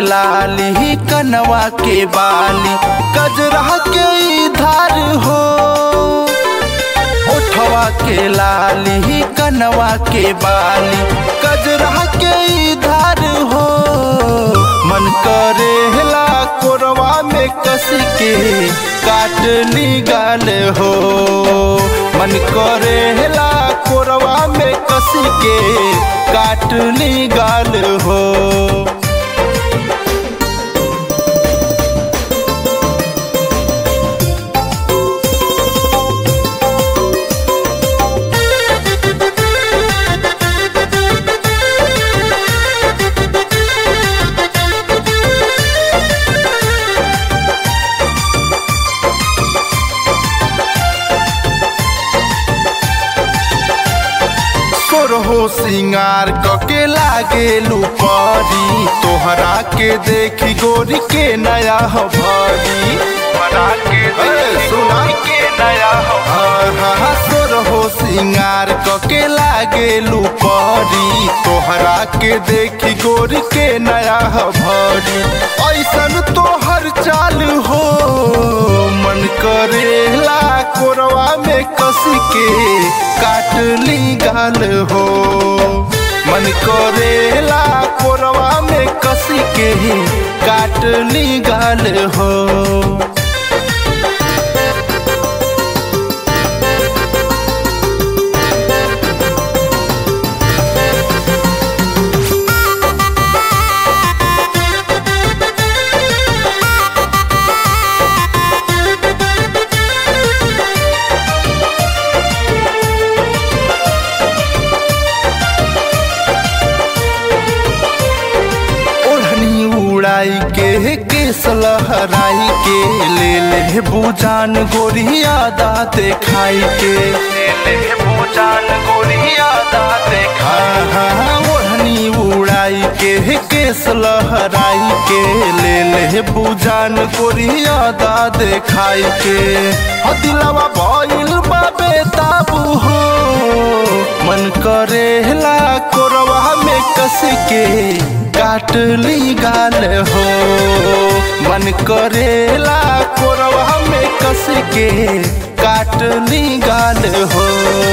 लाली कनवा के बाली गजरा के धार हो ओठवा के लाली कनवा के बाली गजरा के धार हो मन करेला कोरवा में कस के काट ली गाल हो मन करेला कोरवा में कस के काट ली गाल हो हो सिंगार कके लागे लुपरी तोहरा के देखी गोरी के नया भरी बना के सुना के नया सोर हो सिंगार कके लागे लुपरी तोहरा के देखी गोरी के नया भरी ऐसन तोहर चाल हो मन करेला कोरवा में कस के काट ली गाल हो मन करेला कोरवा में कस के काट ली गाल हो उड़ाई के केस लहराई के ले ले बुजान गोरिया दाते खाई के ले ले बुजान गोरिया दाते खाई ओढ़नी उड़ाई के केस लहराई के ले ले बुजान गोरिया दाते खाई के हदिलवा भइल बाबे ताबू हो मन करेला कोरवा में कस के काट ली गाल हो मन करेला कोरवा में कस के काट ली गाल हो